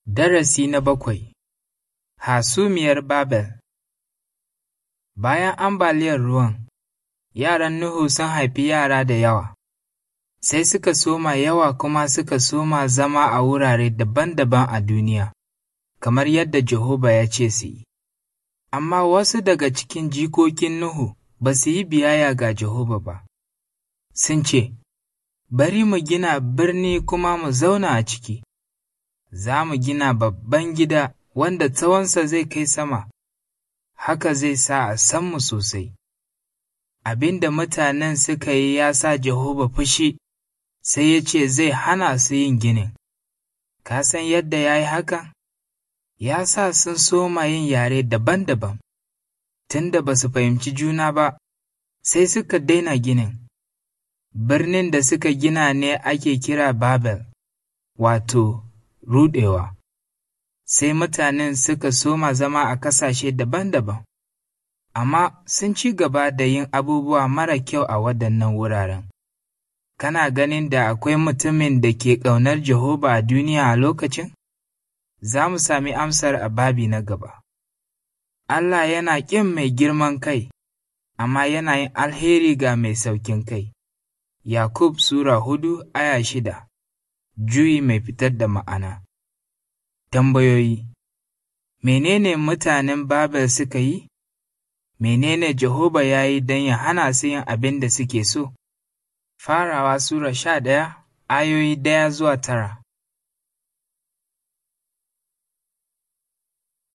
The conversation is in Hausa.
Darasi na bakwai Hasumiyar Babel Bayan ambaliyar ruwan, yaran Nuhu sun haifi yara da yawa, sai suka soma yawa kuma suka soma zama a wurare daban-daban a duniya, kamar yadda Jehova ya ce su yi. Amma wasu daga cikin jikokin Nuhu ba su yi biyayya ga Jehova ba, sun ce, Bari mu gina birni kuma mu zauna a ciki. za mu gina babban gida wanda tsawonsa zai kai sama, haka zai sa a san mu sosai. Abin da mutanen suka yi ya sa Jehova fushi, sai ya ce zai hana su yin ginin. Ka san yadda ya yi hakan? Ya sa sun soma yin yare daban-daban, tunda ba su fahimci juna ba, sai suka daina ginin. Birnin da suka gina ne ake kira Babel, wato ruɗewa, sai mutanen suka soma zama a ƙasashe daban-daban, amma sun ci gaba da yin abubuwa mara kyau a waɗannan wuraren. Kana ganin da akwai mutumin da ke ƙaunar Jehova a duniya a lokacin? Za mu sami amsar a babi na gaba. Allah yana ƙin mai girman kai, amma yana yin alheri ga mai saukin kai. Yakub Sura hudu aya shida juyi mai fitar da ma'ana. Tambayoyi Menene mutanen Babel suka yi? Menene Jehova ya yi don ya hana su yin abin da suke so? Farawa Sura sha ɗaya, ayoyi ɗaya zuwa tara.